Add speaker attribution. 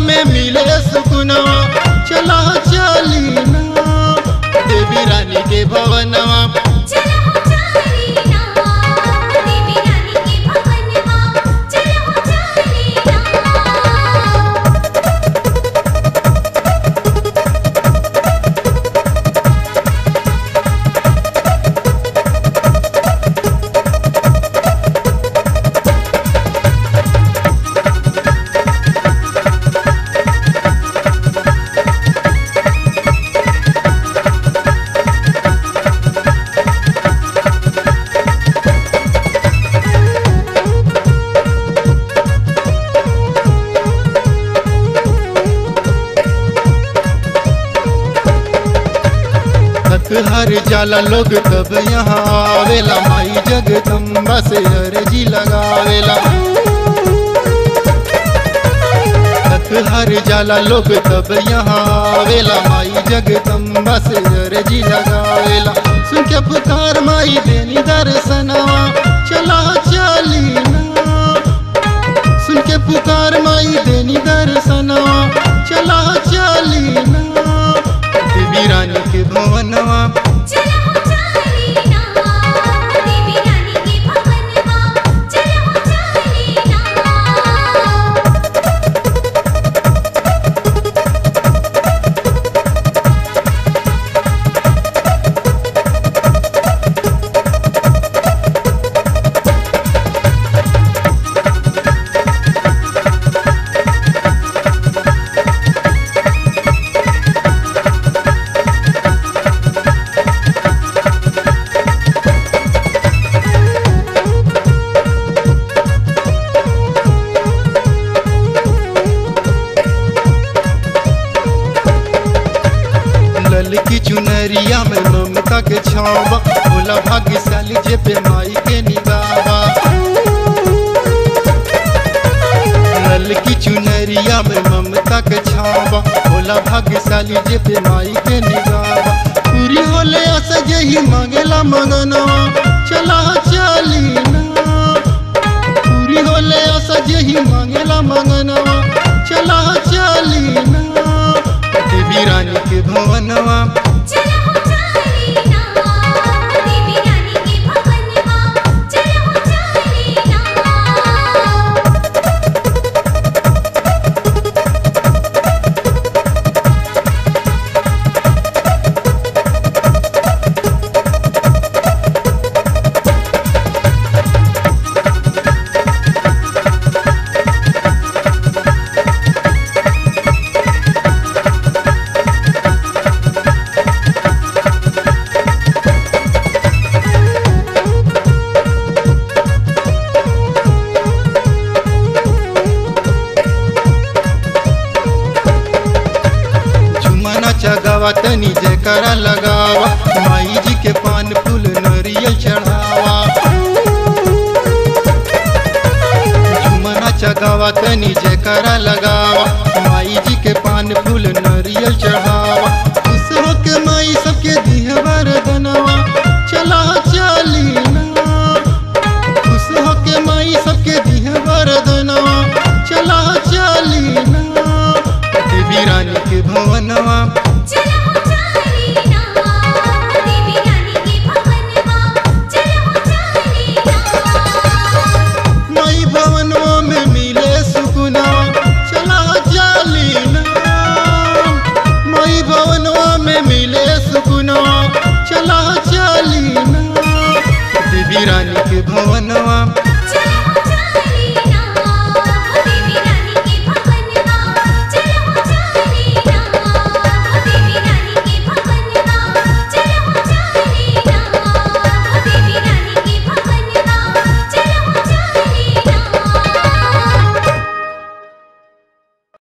Speaker 1: में मिले सुकुनवा चला चली ना देवी रानी के भवनवा
Speaker 2: चलो चलीना देवी रानी के भवनमा चलो चलीना
Speaker 1: थक हर जाला लोग तब यहाँ आवेला माई जगदम्बा से अर्जी लगावेला थक हर जाला लोग तब यहाँ आवेला माई जगदम्बा से अर्जी लगावेला सुन के पुकार माई देनी दर्शनवा चला चली ना सुन के पुकार माई देनी दर्शनवा चला चली ना देवी रानी के भवनवा
Speaker 2: चलो चलीना देवी रानी के भवनमा चलो चलीना
Speaker 1: ललकी चुनरिया में ममता के छावा भोला भाग्यशाली जे पे माई के निगावा ललकी चुनरिया में ममता के छावा भोला भाग्यशाली जे पे माई के निगावा पूरी होले आशा यही मांगेला मगनवा चला चली ना पूरी होले आशा यही मांगेला मगनवा चला चली ना देवी रानी के भवनवा
Speaker 2: चलो चलीना देवी रानी के भवनमा चलो चलीना
Speaker 1: झुमना चगावा तनी जयकारा लगावा माई जी के पान फूल नरियल चढ़ावा झुमना चगावा तनी जयकारा लगावा माई जी के पान फूल नरियल चढ़ावा खुश होके माई सबके दिह वरदनवा चला चली ना खुश होके माई सबके दिह वरदनवा चला चली ना देवी रानी के भवनवा
Speaker 2: चलो चलीना देवी रानी के भवनमा चलो चलीना
Speaker 1: माई भवनवा में मिले सुकुनवा चला चली ना माई भवनवा में मिले सुकुनवा चला चली ना देवी रानी के भवनवा